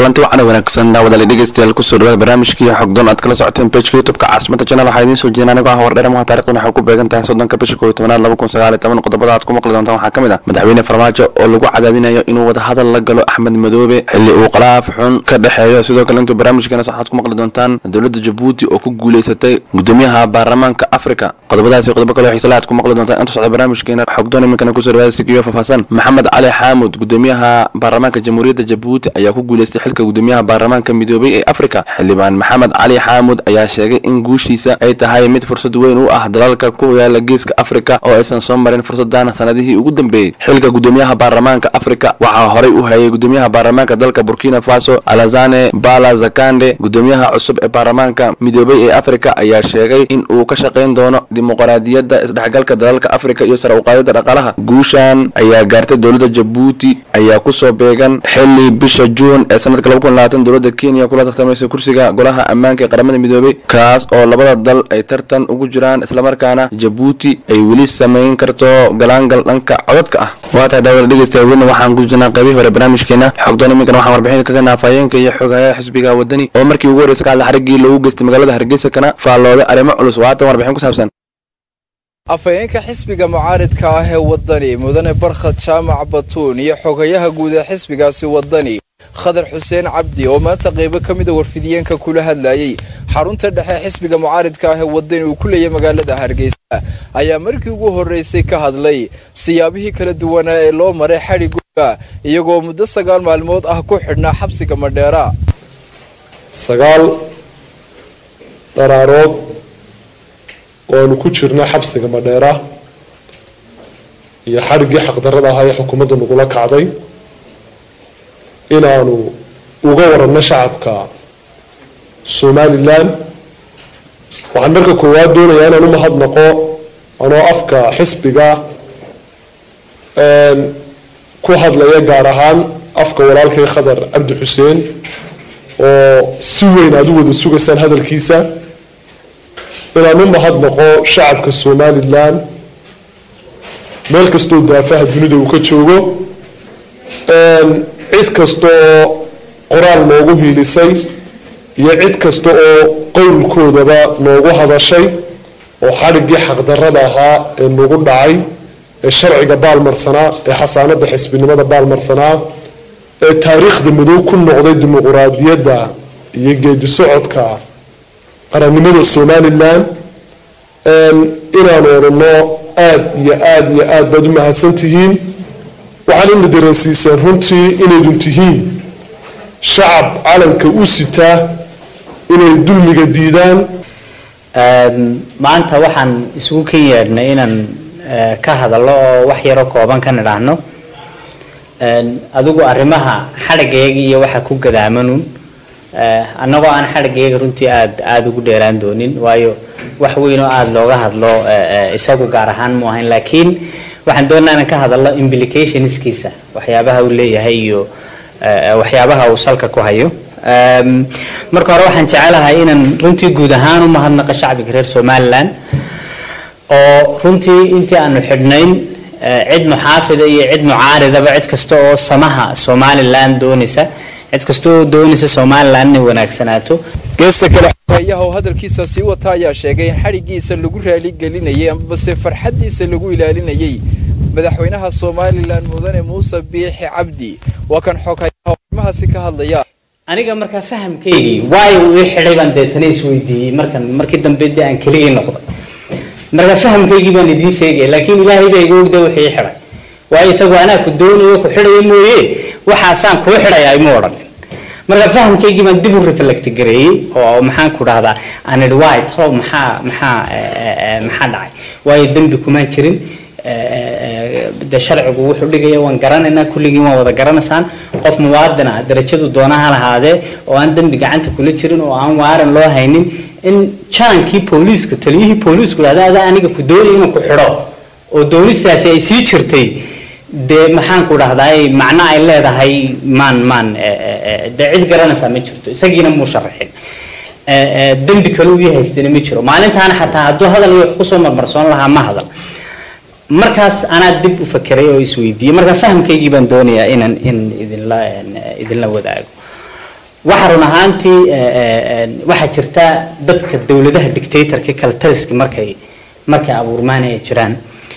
kulanti wacana wanaagsan daawadaali dhegeystayaal kusoo dhawaada barnaamijkii xogdoon aad kala socoteen pageka youtubeka caasimada channel waxaa idiin soo jeedin anigoo ah wardheeramaha taarikhdan waxay ku beegan tahay soddonka bisha kooiyo tobanaad laba kun sagaal iyo toban qodobada aad ku maqli doontaan waxaa ka mid ah madaxweyne farmaajo oo lagu cadaadinayo inuu wadahadal la galo axmed madoobe xilli uu qalaaf xun ka dhexeeyo sidoo kale intuu barnaamijkeena waxaad ku maqli doontaan dowladda jabuuti oo ku guuleysatay gudoomiyaha baarlamaanka afrika qodobadaasi qodobo kale xiisala aad ku maqli doontaan inta socda barnaamijkeena xogdoon iminkana kusoo dhawaada sigiyo faahfaahsan maxamed cali xaamud gudoomiyaha baarlamaanka jamhuuriyadda jabuuti ayaa ku guuleystay xilka gudoomiyaha baarlamaanka midoobay ee afrika xildhibaan maxamed cali xaamud ayaa sheegay in guushiisa ay tahay mid fursad weyn u ah dalalka ku yaala geeska afrika oo aysan soo marin fursadan sanadihii ugu dambeeyey xilka gudoomiyaha baarlamaanka afrika waxaa horay u hayay gudoomiyaha baarlamaanka dalka burkina faso alazane bala zakande gudoomiyaha cusub ee baarlamaanka midoobay ee afrika ayaa sheegay in uu ka shaqayn doono dimuqraadiyadda isdhexgalka dalalka afrika iyo sare uqaadida dhaqaalaha guushan ayaa gaartay dowladda jabuuti ayaa kusoo beegan xili bisha juun ee sanadka laba kun labaatan dowladda kenya kula tartamaysa kursiga golaha ammaanka ee qaramada midoobay kaas oo labada dal ay tartan ugu jiraan islamarkaana jabuuti ay weli samayn karto galaangal dhanka codadka ah waa tahay daawada dhegeystayaal welina waxaan ku jirnaa qaybihii hore barnaamijkeena xogdoon iminkana waxaan warbixin kaga naafayeenka iyo xogayaha xisbiga wadani oo markii ugu horreysa ka hadla xariggii loogu geystay magaalada hargeysa kana faallooday arrimo culus waatan warbixin ku saabsan afhayeenka xisbiga mucaaridka ah ee wadani mudane barkhad jaamac batuun iyo xogayaha guud ee xisbigaasi wadani khadar xuseen cabdi oo maanta qeybo ka mida warfidiyeenka kula hadlayay xarunta dhexe xisbiga mucaaridka ah ee wadani uu ku leeyahy magaalada hargeysa ayaa markii ugu horreysay ka hadlay siyaabihii kala duwanaa ee loo maray xadhigooda iyagoo muddo sagaal maalmood ah ku xidhnaa xabsiga madheera sagaal dharaarood oo aanu ku jirna xabsiga madheera iyo xadhiggii xaqdarrada ahaa ee xukuumaddu nagula kacday inaanu uga waranno shacabka somalilan waxaan marka koowaad doonayaa inaan u mahadnaqo anoo afka xisbiga ku hadlaya gaar ahaan afka walaalkay khadar cabdi xuseen oo si weyn aada u wada sugaysaan hadalkiisa inaan u mahadnaqo shacabka somalilan meel kastoo daafaha dunida uu ka joogo cid kasta oo qoraal noogu hiilisay iyo cid kasta oo qowlkoodaba noogu hadashay oo xadhiggii xaqdarrada ahaa ee nagu dhacay ee sharciga baalmarsanaa ee xasaanada xisbinimada baalmarsanaa ee taariikhda madow ku noqday dimuquraadiyadda iyo geedi socodka qarannimada somalilan inaanu odhanno aada iyo aada iyo aada baad u mahadsan tihiin waxaan ina dareensiiseen runtii inaydun tihiin shacab calanka u sitaa inay dulmiga diidaan maanta waxaan isugu kan yeedhnay inaan ka hadallo oo wax yaroo kooban ka nidhaahno adigu arrimaha xadhigayga iyo waxa ku gadaamanun annagoo aan xadhigayga runtii aada aada ugu dheeraan doonin waayo wax weyn oo aada looga hadlo isagu gaar ahaan mu ahayn laakiin waxaan doonaa inaan ka hadallo implicationskiisa waxyaabaha uu leeyahay iyo waxyaabaha uu salka ku hayo marka hore waxaan jecelahay inaan runtii guud ahaan u mahadnaqa shacbiga reer somalilan oo runtii intii aanu xidhnayn cid muxaafida iyo cid mucaaridaba cid kasta oo samaha somalilan doonaysa cid kasta oo doonaysa somalilan inay wanaagsanaato geesta kale xogayaha oo hadalkiisa sii wata ayaa sheegay in xadhiggiisa lagu raaligelinayay amabase farxaddiisa lagu ilaalinayay madaxweynaha somalilan mudane muuse biixi cabdi waa kan xogayaha arrimahaasi ka hadlaya aniga markaa fahamkaygii waayo uu ii xidhay baan deetana isweydiiyey markan markii dambe dee aan keligii noqday marka fahamkaygii baan idiin sheegaya laakiin ilaahay baa iga ogda wixii ii xidhay waayo isagu anaa ku doonayo ku xidhaya mooye waxaasaan kuu xidhayaa ima odhan marka fahamkaygii baan dib u reflect gareeyey oo maxaan ku dhahdaa aan idhi waay tolow maxaa maxaa maxaa dhacay waayo dembi kumaan jirin de sharcigu wuxuu dhigaya waan garanaynaa kulligii waan wada garanaysaan qof muwaadin ah darajadu doonaha lahaadee oo aan dembi gacanta kula jirin oo aan waaran loo haynin in jaankii booliiska taliyihii booliisku dhahda adaa aniga ku doonaya inaan ku xidho oo doonistaasi ay sii jirtay dee maxaan ku dhahdaay macno ay leedahay maan maan dee cid garanaysaa ma jirto isagiina muu sharaxin dembi kale uu ii haystana ma jiro maalintaana xataa hadduu hadal iyo wax kusoo marmarsoon lahaa ma hadal markaas anaa dib u fakeray oo isweydiiyey marka fahamkaygii baan doonayaa inaan in idinla idinla wadaago waxa run ahaantii waxaa jirta dadka dowladaha dictatorka kala taliska markay markay abuurmaan ay jiraan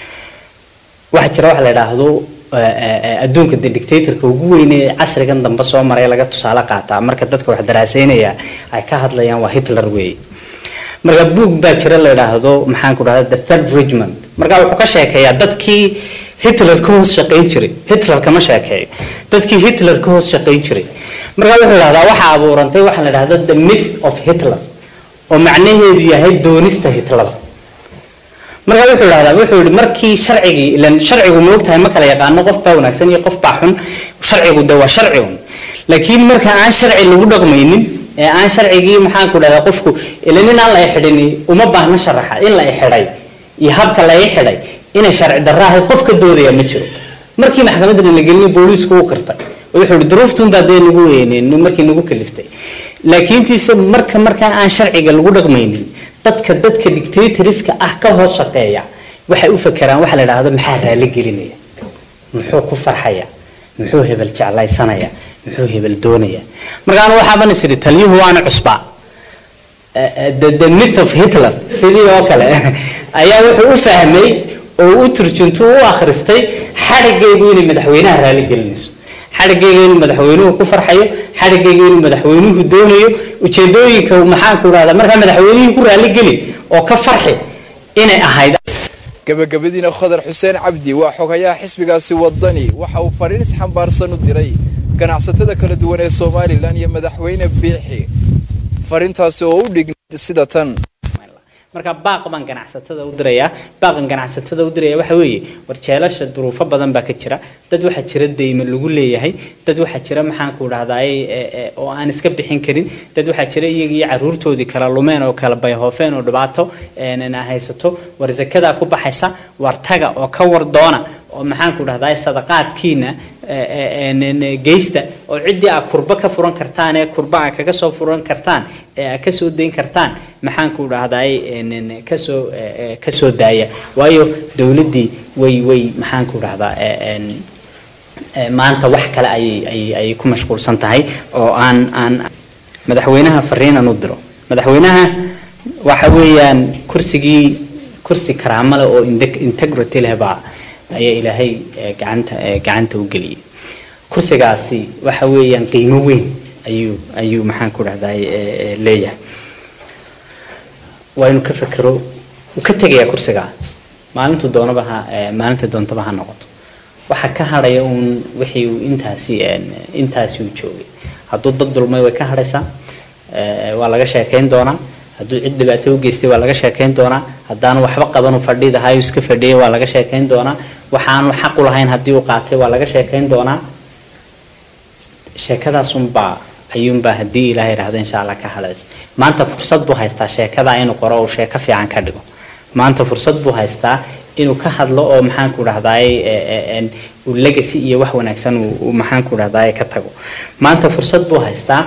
waxaa jira waxa la idhaahdo adduunka de dictatorka ugu weyne casrigan dambe soo maray laga tusaale qaataa marka dadka wax daraaseynaya ay ka hadlayaan waa hitler weeye marka book baa jira la idhaahdo maxaan ku dhahda the third regiment marka wuxuu ka sheekeeyaa dadkii hitler ka hoos shaqayn jiray hitler kama sheekeeyo dadkii hitler ka hoos shaqayn jiray marka wuxuu idhahdaa waxaa abuurantay waxaa la idhahda the myth of hitler oo macnaheedu yahay doonista hitler marka wuxuu idhahdaa wuxuu yihi markii sharcigii ilan sharcigu ma ogtahay ma kala yaqaano qof baa wanaagsan iyo qof baa xun sharcigu de waa sharci un laakiin marka aan sharci lagu dhaqmaynin ee aan sharcigii maxaan ku dhahdaa qofku ila nin aan la xidhin uma baahna sharaxa in la xidhay iyo habka la xidhay inay sharci darro ahayd qof ka doodaya ma jiro markii maxkamadda la gelin booliisku u qirtay wuxuu yihi duruuftun baa dee nagu weyneen markii nagu kaliftay laakiintiise marka markaa aan sharciga lagu dhaqmaynin dadka dadka dictatoriska ah ka hoos shaqeeya waxay u fakeraan waxa la idhaahdo maxaa raali gelinaya muxuu ku farxaya muxuu hebel jeclaysanaya muxuu hebel doonaya markaan waxaaban is idhi taliyuhu waana cusbaa the myth of hitler sidii oo kale ayaa wuxuu u fahmay oo u turjunto u akhristay xadhigaygu inay madaxweynaha raali gelinayso xadhigayga inuu madaxweynuhu ku farxayo xadhigayga inuu madaxweynuhu doonayo ujeedooyinka maxaan ku dhahdaa markaa madaxweynihii ku raali geli oo ka farxi inay ahayd gabagabadiina khadar xuseen cabdi waa xogayaha xisbigaasi wadani waxa uu fariin isxambaarsan u diray ganacsatada kala duwan ee somalilan iyo madaxweyne biixi fariintaasi oo u dhignayd sida tan marka baaq baan ganacsatada u dirayaa baaqan ganacsatada u diraya waxa weeye war jeelasha duruufo badan baa ka jira dad waxaa jira deyme lagu leeyahay dad waxaa jira maxaan ku dhahdaay oo aan iska bixin karin dad waxaa jira iyagii caruurtoodii kala lumeen oo kala bayhoofeen oo dhibaato haysato war zakadaa ku baxaysa war taga oo ka war doona oo maxaan ku dhahdaay sadaqaadkiina geysta oo ciddii aa kurba ka furan kartaan ee kurba aa kaga soo furan kartaan ee aa kasoo dayn kartaan maxaan ku dhahdaay kasoo kasoo daaya waayo dowladdii way way maxaan ku dhahdaa maanta wax kale ayay ayay ayay ku mashquulsan tahay oo aan aan madaxweynaha fariinan u diro madaxweynaha waxa weeyaan kursigii kursi karaamo leh oo integrity leh baa ayaa ilaahay gacanta gacanta u geliyay kursigaasi waxa weeyaan qiimo weyn ayuu ayuu maxaan ku dhahday leeyahay waa inuu ka fekero uu ka tegayaa kursigaa maalintu doonaba ha maalinta doontaba ha noqoto waxa ka hadhaya uun wixii uu intaasi intaasi uu joogay hadduu dad dulmay way ka hadhaysaa waa laga sheekayn doonaa hadduu cid dhibaato u geystay waa laga sheekayn doonaa haddaanu waxba qabanu fadhiidahayu iska fadhiyay waa laga sheekayn doonaa waxaanu xaq u lahayn haddii uu qaatay waa laga sheekayn doonaa sheekadaasunbaa ayuunbaa haddii ilahay idhahdo insha allah ka hadhays maanta fursad buu haystaa sheekadaa inuu qoro uu sheeko fiican ka dhigo maanta fursad buu haystaa inuu ka hadlo oo maxaan ku dhahdaay uu legacy iyo wax wanaagsan uu maxaan ku dhahdaay ka tago maanta fursad buu haystaa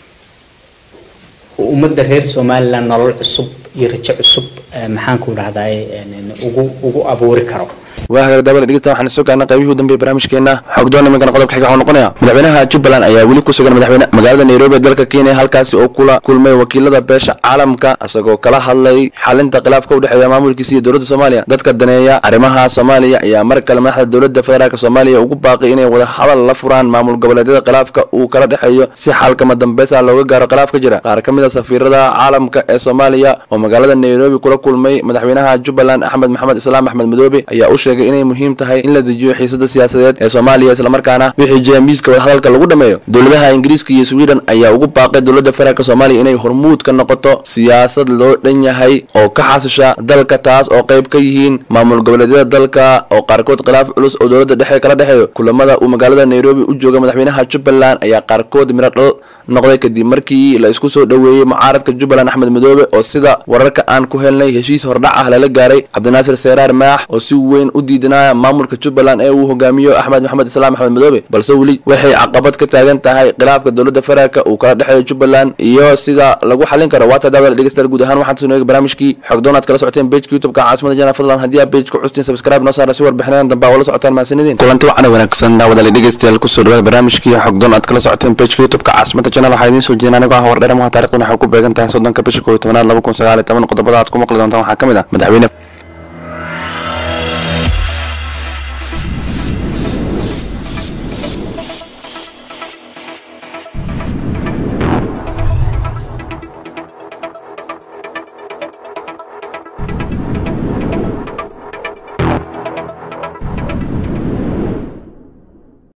ummadda reer somaliland nolol cusub iyo rajo cusub maxaan ku dhahdaay ugu ugu abuuri karo waa hagaag daabale dhegeysta waxaan soo gaarnay qaybihii u dambeeyay barnaamijkeena xogdoon iminkana qodobka xiga waxuu noqonaya madaxweynaha jubbaland ayaa weli ku sugan madaxweyne magaalada nairobi ee dalka kenya halkaasi oo kula kulmay wakiilada beesha caalamka isagoo kala hadlay xalinta khilaafka u dhexeeya maamulkiisa iyo dowladda soomaaliya dadka daneeya arrimaha soomaaliya ayaa mar kale madaxda dowladda federaalk soomaaliya ugu baaqay inay wada hadal la furaan maamul goboleedyada khilaafka uu kala dhexeeyo si xalkama dambeysa looga gaaro khilaaf ka jira qaar ka mid a safiirada caalamka ee soomaaliya oo magaalada nairobi kula kulmay madaxweynaha jubbaland axmed maxamed islaam axmed madoobe ayaa u sheegay inay muhiim tahay in la dejiyo xiisada siyaasadeed ee soomaaliya islamarkaana wixii jeemiiska wadahadalka lagu dhameeyo dowladaha ingiriiska iyo sweden ayaa ugu baaqay dowladda federaalk soomaaliya inay hormuud ka noqoto siyaasad loo dhan yahay oo ka xasisha dalka taas oo qayb ka yihiin maamul goboleedyada dalka oo qaarkood khilaaf culus oo dowladda dhexe kala dhexeeyo kulamada uu magaalada nairobi u jooga madaxweynaha jubbaland ayaa qaarkood miro dhal noqday kadib markii la isku soo dhoweeyey mucaaradka jubbaland axmed madoobe oo sida wararka aan ku helnay heshiis hordhac ah lala gaaray cabdinaasir seeraar maax oo si weyn u diidanaya maamulka jubbaland ee uu hogaamiyo axmed maxamed islaam axmed madoobe balse weli waxay caqabad ka taagan tahay khilaafka dowladda federaalka uu kala dhexeeyo jubbaland iyo sida lagu xalin karo waata daawada dhegeystayaal guud ahaan waxaan tasnooga barnaamijkii xogdoon aad kala socoteen pageka youtubeka caasimada jana fadlan haddii aad page ku custiin subscribe noo saara si warbixinadan dambe aa ula socotaan mahadsanidin kulanti wacana wanaagsan daawadale dhegeystayaal kusoo dhawaada barnaamijkii xogdoon aad kala socoteen pageka youtubeka caasimada channel waxaa idiin soo jeedin anigoo ah war dheer muha taarikhdan waxay ku beegan tahay soddonka bisha koob iyo tobanaad laba kun sagaal iyo toban qodobada aad ku maqli doontaan waxaa ka mid ah madaxweyne